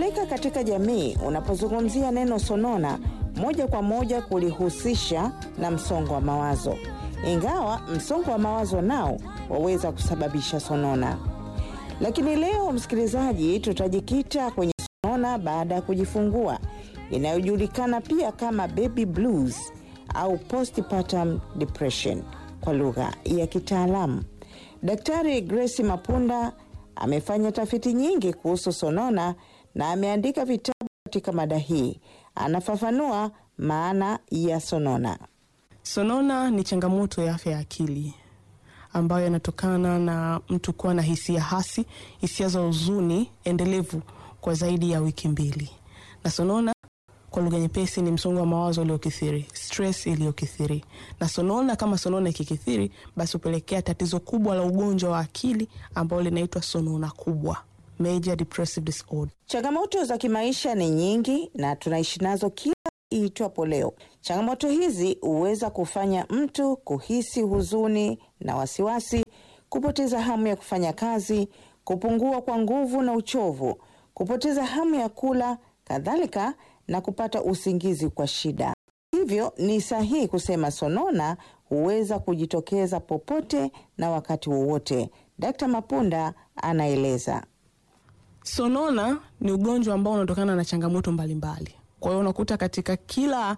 Inafahamika katika jamii, unapozungumzia neno sonona, moja kwa moja kulihusisha na msongo wa mawazo, ingawa msongo wa mawazo nao waweza kusababisha sonona. Lakini leo, msikilizaji, tutajikita kwenye sonona baada ya kujifungua inayojulikana pia kama baby blues au postpartum depression kwa lugha ya kitaalamu. Daktari Grace Mapunda amefanya tafiti nyingi kuhusu sonona na ameandika vitabu katika mada hii. Anafafanua maana ya sonona. Sonona ni changamoto ya afya ya akili ambayo inatokana na mtu kuwa na hisia hasi, hisia za huzuni endelevu kwa zaidi ya wiki mbili. Na sonona kwa lugha nyepesi ni msongo wa mawazo uliokithiri, stress iliyokithiri. Na sonona kama sonona ikikithiri, basi hupelekea tatizo kubwa la ugonjwa wa akili ambalo linaitwa sonona kubwa, major depressive disorder. Changamoto za kimaisha ni nyingi na tunaishi nazo kila iitwapo leo. Changamoto hizi huweza kufanya mtu kuhisi huzuni na wasiwasi, kupoteza hamu ya kufanya kazi, kupungua kwa nguvu na uchovu, kupoteza hamu ya kula, kadhalika na kupata usingizi kwa shida. Hivyo ni sahihi kusema sonona huweza kujitokeza popote na wakati wowote. Dkt. Mapunda anaeleza. Sonona ni ugonjwa ambao unatokana na changamoto mbalimbali. Kwa hiyo unakuta katika kila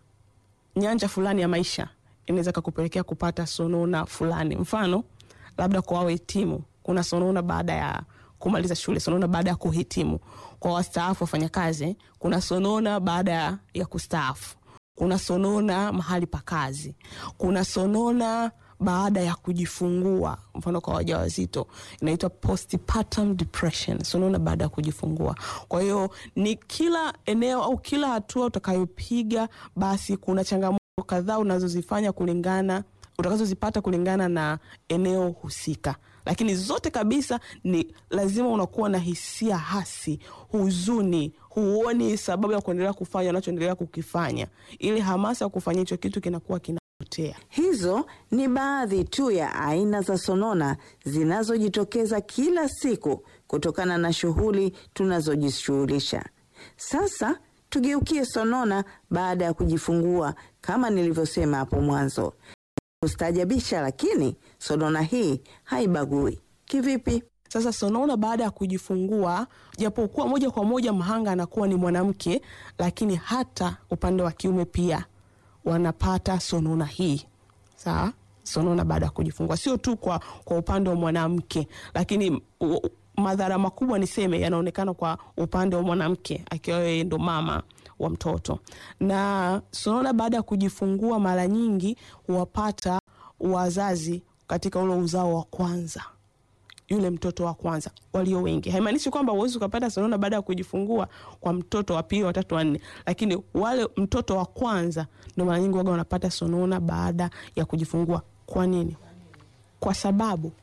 nyanja fulani ya maisha inaweza kakupelekea kupata sonona fulani. Mfano, labda kwa wahitimu kuna sonona baada ya kumaliza shule, sonona baada ya kuhitimu. Kwa wastaafu wafanyakazi, kuna sonona baada ya kustaafu. Kuna sonona mahali pa kazi. Kuna sonona baada ya kujifungua, mfano kwa wajawazito inaitwa postpartum depression, sonona baada ya kujifungua. Kwa hiyo ni kila eneo au kila hatua utakayopiga, basi kuna changamoto kadhaa unazozifanya kulingana utakazozipata kulingana na eneo husika, lakini zote kabisa ni lazima unakuwa na hisia hasi, huzuni, huoni sababu ya kuendelea kufanya unachoendelea kukifanya, ili hamasa ya kufanya hicho kitu kinakuwa kinapotea. Hizo ni baadhi tu ya aina za sonona zinazojitokeza kila siku kutokana na shughuli tunazojishughulisha. Sasa tugeukie sonona baada ya kujifungua. Kama nilivyosema hapo mwanzo, kustaajabisha, lakini sonona hii haibagui. Kivipi? Sasa sonona baada ya kujifungua, japokuwa moja kwa moja mhanga anakuwa ni mwanamke, lakini hata upande wa kiume pia wanapata sonona hii. Sawa, sonona baada ya kujifungua sio tu kwa, kwa upande wa mwanamke, lakini u, madhara makubwa niseme yanaonekana kwa upande wa mwanamke akiwa yeye ndo mama wa mtoto. Na sonona baada ya kujifungua mara nyingi huwapata wazazi katika ule uzao wa kwanza yule mtoto wa kwanza walio wengi. Haimaanishi kwamba huwezi ukapata sonona baada ya kujifungua kwa mtoto wa pili, watatu, wanne, lakini wale mtoto wa kwanza ndo mara nyingi waga wanapata sonona baada ya kujifungua. Kwa nini? Kwa sababu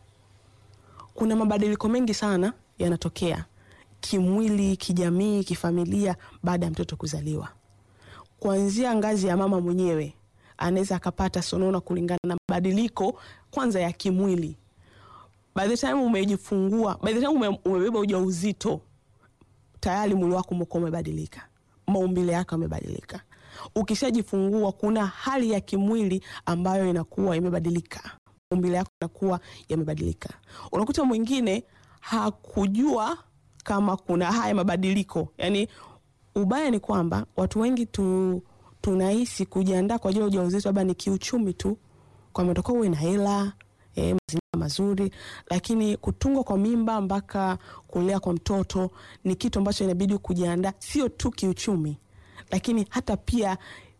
kuna mabadiliko mengi sana yanatokea kimwili, kijamii, kifamilia baada ya mtoto kuzaliwa. Kuanzia ngazi ya mama mwenyewe anaweza akapata sonona kulingana na mabadiliko kwanza ya kimwili by the time umejifungua, by the time ume, umebeba ujauzito tayari mwili wako umekuwa umebadilika, maumbile yako yamebadilika. Ukishajifungua kuna hali ya kimwili ambayo inakuwa imebadilika, maumbile yako yanakuwa yamebadilika. Unakuta mwingine hakujua kama kuna haya mabadiliko. Yani ubaya ni kwamba watu wengi tu, tunahisi kujiandaa kwa ajili ya ujauzito labda ni kiuchumi tu, kwamba utakuwa uwe na hela eh, mazingira mazuri, lakini kutungwa kwa mimba mpaka kulea kwa mtoto ni kitu ambacho inabidi kujiandaa, sio tu kiuchumi, lakini hata pia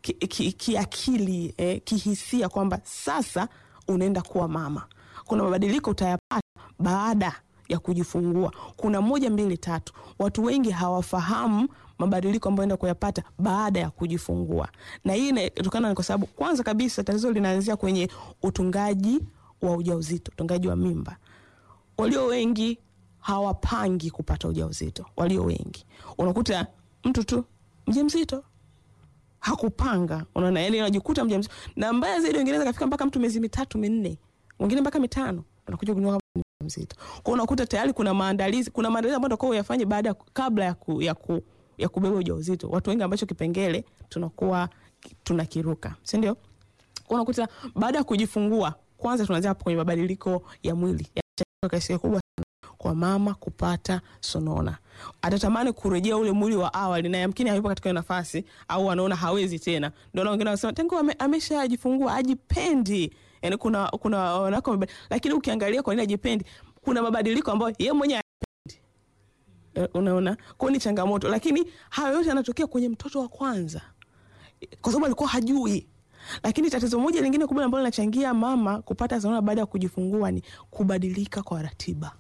kiakili ki, ki eh, kihisia, kwamba sasa unaenda kuwa mama. Kuna mabadiliko utayapata baada ya kujifungua. Kuna moja mbili tatu, watu wengi hawafahamu mabadiliko ambayo enda kuyapata baada ya kujifungua, na hii inatokana kwa sababu kwanza kabisa tatizo linaanzia kwenye utungaji wa ujauzito, utungaji wa mimba. Walio wengi hawapangi kupata ujauzito. Walio wengi unakuta mtu tu mjamzito hakupanga, unaona, yani unajikuta mjamzito, na mbaya zaidi wengine kafika mpaka mtu miezi mitatu minne, wengine mpaka mitano, anakuja kujua mzito. Kwa hiyo unakuta tayari kuna maandalizi, kuna maandalizi ambayo utakuwa uyafanye baada ya ku- kabla ya ku, ya ku, ya kubeba ujauzito. Watu wengi ambacho kipengele tunakuwa tunakiruka, si ndio? Kwa unakuta baada ya kujifungua, kwanza tunaanzia hapo kwenye mabadiliko ya mwili yanachangia kwa kiasi kikubwa sana kwa mama kupata sonona. Atatamani kurejea ule mwili wa awali na yamkini hayupo katika hiyo nafasi au anaona hawezi tena. Ndio na wengine wanasema tangu ame, ameshajifungua ajipendi. Yaani kuna kuna wanako wamebad- lakini ukiangalia kwa nini ajipendi, kuna mabadiliko ambayo yeye mwenyewe hayapendi. Eh, Unaona? Kwa hiyo ni changamoto, lakini hayo yote yanatokea kwenye mtoto wa kwanza kwa sababu alikuwa hajui. Lakini tatizo moja lingine kubwa ambalo linachangia mama kupata sonona baada ya kujifungua ni kubadilika kwa ratiba.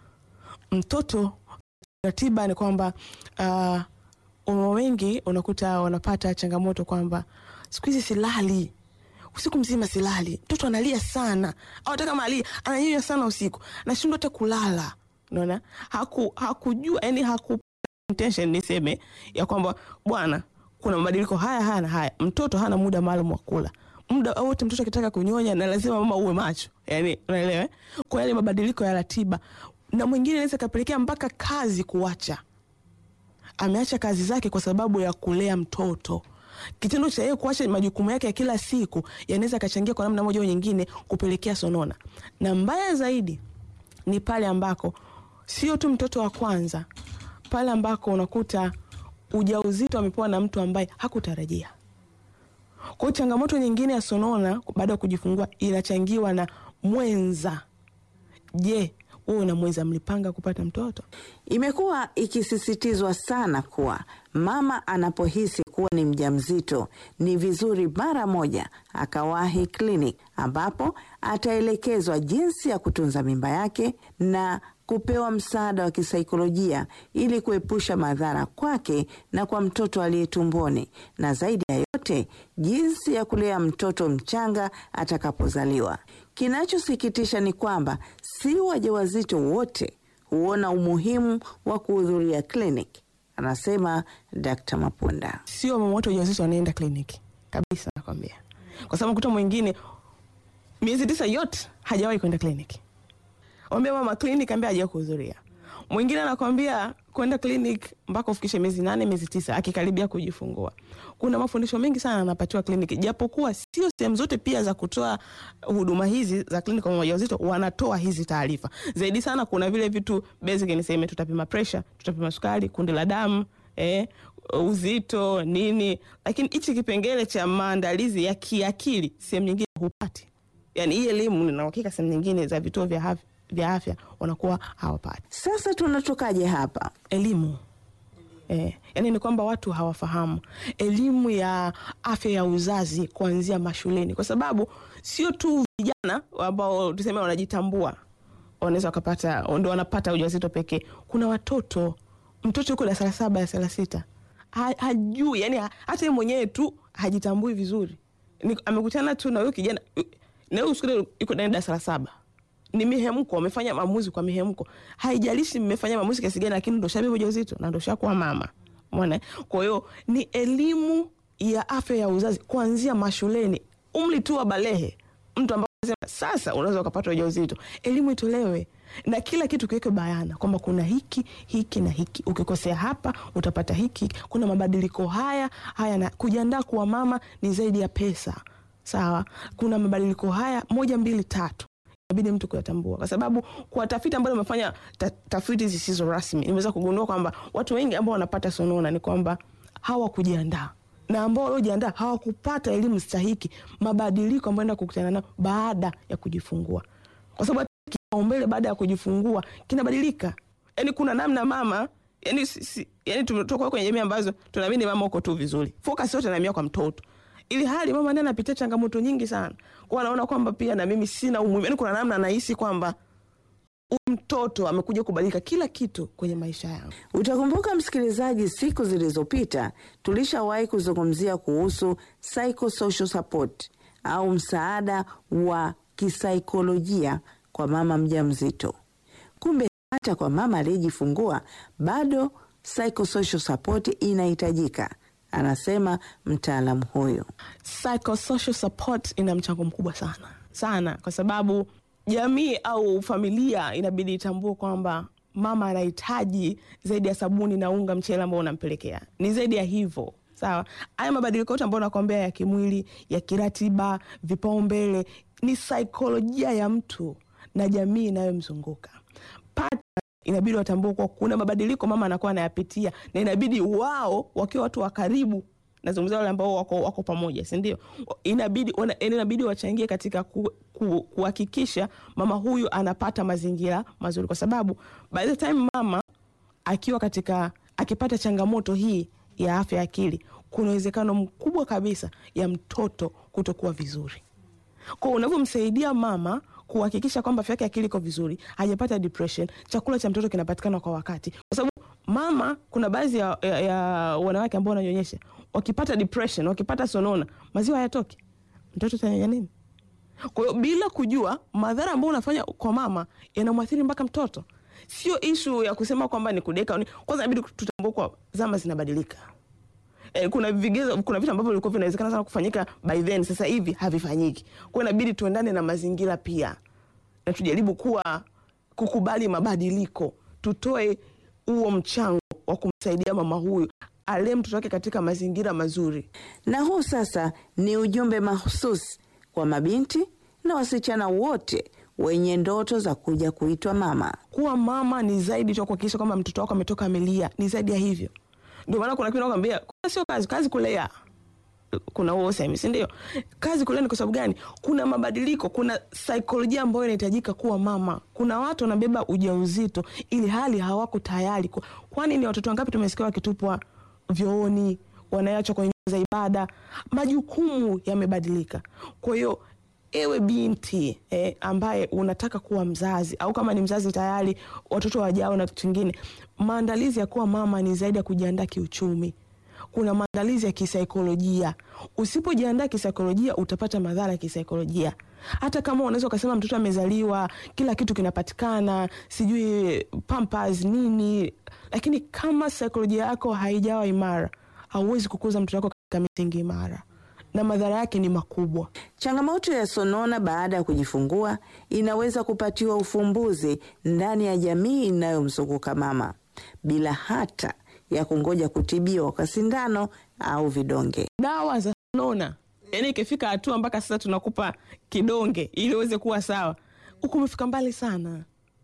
Mtoto ratiba ni kwamba uh, wamama wengi unakuta wanapata changamoto kwamba siku hizi silali usiku mzima silali, mtoto analia sana, au hata kama alia ananyonya sana usiku, nashindwa hata kulala. Unaona, haku hakujua yani haku intention niseme ya kwamba bwana, kuna mabadiliko haya haya na haya. Mtoto hana muda maalum wa kula, muda wote mtoto akitaka kunyonya na lazima mama uwe macho, yani unaelewa eh? Kwa yale mabadiliko ya ratiba, na mwingine inaweza kapelekea mpaka kazi kuacha ameacha kazi zake kwa sababu ya kulea mtoto. Kitendo cha yeye kuacha majukumu yake ya kila siku yanaweza kachangia kwa namna moja au nyingine kupelekea sonona, na mbaya zaidi ni pale ambako sio tu mtoto wa kwanza, pale ambako unakuta ujauzito amepewa na mtu ambaye hakutarajia. Kwa hiyo changamoto nyingine ya sonona baada ya kujifungua inachangiwa na mwenza. Je, wewe na mwenza mlipanga kupata mtoto? Imekuwa ikisisitizwa sana kuwa mama anapohisi kuwa ni mjamzito ni vizuri mara moja akawahi kliniki ambapo ataelekezwa jinsi ya kutunza mimba yake na kupewa msaada wa kisaikolojia ili kuepusha madhara kwake na kwa mtoto aliye tumboni, na zaidi ya yote jinsi ya kulea mtoto mchanga atakapozaliwa. Kinachosikitisha ni kwamba si wajawazito wote huona umuhimu wa kuhudhuria kliniki, anasema Dkt. Mapunda. sio mama wote wajawazito wanaenda kliniki kabisa, nakwambia, kwa sababu kuta mwingine miezi tisa yote hajawahi kwenda kliniki. Mwambia mama kliniki, ambia hajawahi kuhudhuria. Mwingine anakwambia kwenda kliniki mpaka ufikishe miezi nane miezi tisa akikaribia kujifungua. Kuna mafundisho mengi sana anapatiwa kliniki, japokuwa sio sehemu zote pia za kutoa huduma hizi za kliniki kwa mama wajawazito wanatoa hizi taarifa. Zaidi sana kuna vile vitu basic, niseme tutapima pressure, tutapima sukari, kundi la damu eh, uzito nini, lakini hichi kipengele cha maandalizi ya kiakili sehemu nyingine hupati. Yani hii elimu nina uhakika sehemu nyingine za vituo vya afya, vya afya wanakuwa hawapati Sasa tunatokaje hapa? elimu. Eh, yani ni kwamba watu hawafahamu elimu ya afya ya uzazi kuanzia mashuleni, kwa sababu sio tu vijana ambao tuseme wanajitambua wanaweza wakapata ndo wanapata ujauzito pekee. Kuna watoto, mtoto yuko darasa la saba darasa la sita ha, hajui yani ha, hata yeye mwenyewe tu hajitambui vizuri, ni, amekutana tu na huyo kijana na huyo shule yuko ndani darasa la saba ni mihemko, wamefanya maamuzi kwa mihemko. Haijalishi mmefanya maamuzi kiasi gani, lakini ndo shabeba ujauzito na ndo shakuwa mama. Umeona? Kwa hiyo ni elimu ya afya ya uzazi kuanzia mashuleni, umri tu wa balehe, mtu ambaye anasema sasa unaweza ukapata ujauzito, elimu itolewe na kila kitu kiwekwe bayana kwamba kuna hiki hiki na hiki, ukikosea hapa utapata hiki, kuna mabadiliko haya haya, na kujiandaa kuwa mama ni zaidi ya pesa. Sawa, kuna mabadiliko haya moja mbili tatu inabidi mtu kuyatambua, kwa sababu kwa tafiti ambazo umefanya ta, tafiti zisizo rasmi, nimeweza kugundua kwamba watu wengi ambao wanapata sonona ni kwamba hawakujiandaa na ambao waliojiandaa hawakupata elimu stahiki, mabadiliko ambayo enda kukutana nayo baada ya kujifungua, kwa sababu hata kipaumbele baada ya kujifungua kinabadilika. Yani kuna namna mama yani, si, si, yani tumetoka kwenye jamii ambazo tunaamini mama uko tu vizuri, focus yote naamia kwa mtoto ili hali mama ndiye anapitia changamoto nyingi sana, kwa anaona kwamba pia na mimi sina umuhimu. Yani kuna namna anahisi kwamba huyu mtoto amekuja kubadilika kila kitu kwenye maisha yangu. Utakumbuka msikilizaji, siku zilizopita tulishawahi kuzungumzia kuhusu psychosocial support au msaada wa kisaikolojia kwa mama mjamzito. Kumbe hata kwa mama aliyejifungua bado psychosocial support inahitajika, anasema mtaalamu huyo. Psychosocial support ina mchango mkubwa sana sana, kwa sababu jamii au familia inabidi itambue kwamba mama anahitaji zaidi ya sabuni na unga mchele ambao unampelekea, ni zaidi ya hivyo. Sawa, haya mabadiliko yote ambayo nakwambia ya kimwili, ya kiratiba, vipaumbele, ni saikolojia ya mtu na jamii inayomzunguka Pata inabidi watambue kuwa kuna mabadiliko mama anakuwa anayapitia, na inabidi wao wakiwa watu wa karibu, nazungumzia wale ambao wako, wako pamoja, si ndio? Inabidi, wana- inabidi wachangie katika ku, ku, kuhakikisha mama huyu anapata mazingira mazuri, kwa sababu by the time mama akiwa katika akipata changamoto hii ya afya ya akili, kuna uwezekano mkubwa kabisa ya mtoto kutokuwa vizuri kwa unavyomsaidia mama kuhakikisha kwamba afya yake ya akili iko vizuri, hajapata depression, chakula cha mtoto kinapatikana kwa wakati, kwa sababu mama, kuna baadhi ya, ya, ya wanawake ambao wananyonyesha, wakipata depression, wakipata sonona, maziwa hayatoki, mtoto atanyonya nini? Kwa hiyo bila kujua madhara ambayo unafanya kwa mama yanamwathiri mpaka mtoto. Sio ishu ya kusema kwamba ni kudeka. au ni- Kwanza inabidi tutambue kwa zama zinabadilika. Eh, kuna vigezo, kuna vitu ambavyo vilikuwa vinawezekana sana kufanyika by then, sasa hivi havifanyiki. Kwa hiyo inabidi tuendane na mazingira pia, na tujaribu kuwa kukubali mabadiliko, tutoe huo mchango wa kumsaidia mama huyu alee mtoto wake katika mazingira mazuri. Na huu sasa ni ujumbe mahususi kwa mabinti na wasichana wote wenye ndoto za kuja kuitwa mama. kuwa mama ni zaidi tu ya kuhakikisha kwamba mtoto wako ametoka amelia, ni zaidi ya hivyo. Ndio maana kuna kitu nakwambia, kuna sio kazi, kazi kulea. Kuna huo usemi, si ndio? Kazi kulea ni kwa sababu gani? Kuna mabadiliko, kuna saikolojia ambayo inahitajika kuwa mama. Kuna watu wanabeba ujauzito ili hali hawako tayari. Kwa- Kwani ni watoto wangapi tumesikia wakitupwa vyooni, wanaachwa kwenye nyumba za ibada? Majukumu yamebadilika. Kwa hiyo ewe binti eh, ambaye unataka kuwa mzazi au kama ni mzazi tayari watoto wajao na kitu kingine, maandalizi ya kuwa mama ni zaidi ya kujiandaa kiuchumi. Kuna maandalizi ya kisaikolojia. Usipojiandaa kisaikolojia, utapata madhara ya kisaikolojia. Hata kama unaweza ukasema mtoto amezaliwa, kila kitu kinapatikana, sijui pampers nini, lakini kama saikolojia yako haijawa imara, hauwezi kukuza mtoto wako katika misingi imara, na madhara yake ni makubwa. Changamoto ya sonona baada ya kujifungua inaweza kupatiwa ufumbuzi ndani ya jamii inayomzunguka mama bila hata ya kungoja kutibiwa kwa sindano au vidonge. dawa za sonona, yani ikifika hatua mpaka sasa tunakupa kidonge ili uweze kuwa sawa, huku umefika mbali sana.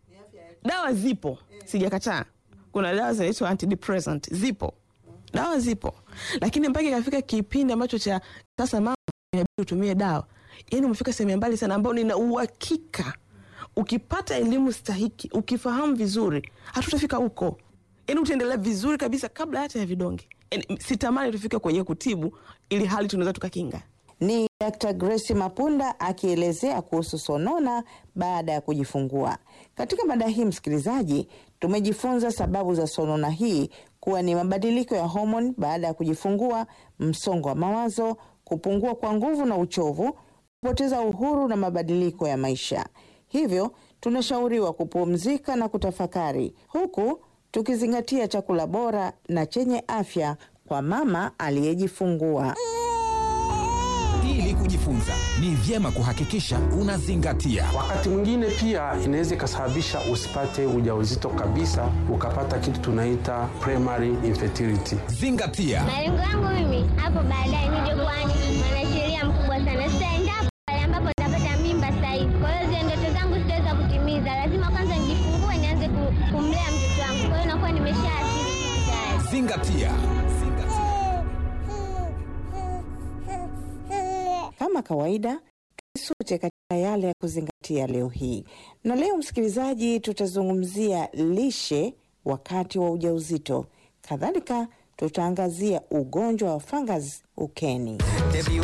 Dawa zipo, sijakataa. Kuna dawa zinaitwa antidepressant, zipo dawa zipo, lakini mpaka ikafika kipindi ambacho cha sasa mama inabidi utumie dawa, yani umefika sehemu ya mbali sana, ambao nina uhakika ukipata elimu stahiki, ukifahamu vizuri, hatutafika huko. Yani utaendelea vizuri kabisa kabla hata ya vidonge. Yani, sitamani tufike kwenye kutibu ili hali tunaweza tukakinga. Ni Dr. Grace Mapunda akielezea kuhusu sonona baada ya kujifungua. Katika mada hii, msikilizaji, tumejifunza sababu za sonona hii kuwa ni mabadiliko ya homoni baada ya kujifungua, msongo wa mawazo, kupungua kwa nguvu na uchovu, kupoteza uhuru na mabadiliko ya maisha. Hivyo tunashauriwa kupumzika na kutafakari, huku tukizingatia chakula bora na chenye afya kwa mama aliyejifungua. Ili kujifunza ni vyema kuhakikisha unazingatia Wakati mwingine pia inaweza ikasababisha usipate ujauzito kabisa, ukapata kitu tunaita primary infertility. zingatia. Malengo yangu mimi hapo baadaye nije kuwa ni mwanasheria mkubwa sana. Sitaendapo pale ambapo nitapata mimba sasa hivi. Kwa hiyo zile ndoto zangu sitaweza kutimiza. Lazima kwanza nijifungue, nianze ku- kumlea mtoto wangu. Kwa hiyo nakuwa nimeshaathiri kitu tayari. Zingatia. Kama kawaida sote katika yale ya kuzingatia leo hii, na leo msikilizaji, tutazungumzia lishe wakati wa ujauzito. Kadhalika tutaangazia ugonjwa wa fungus ukeni. Baby,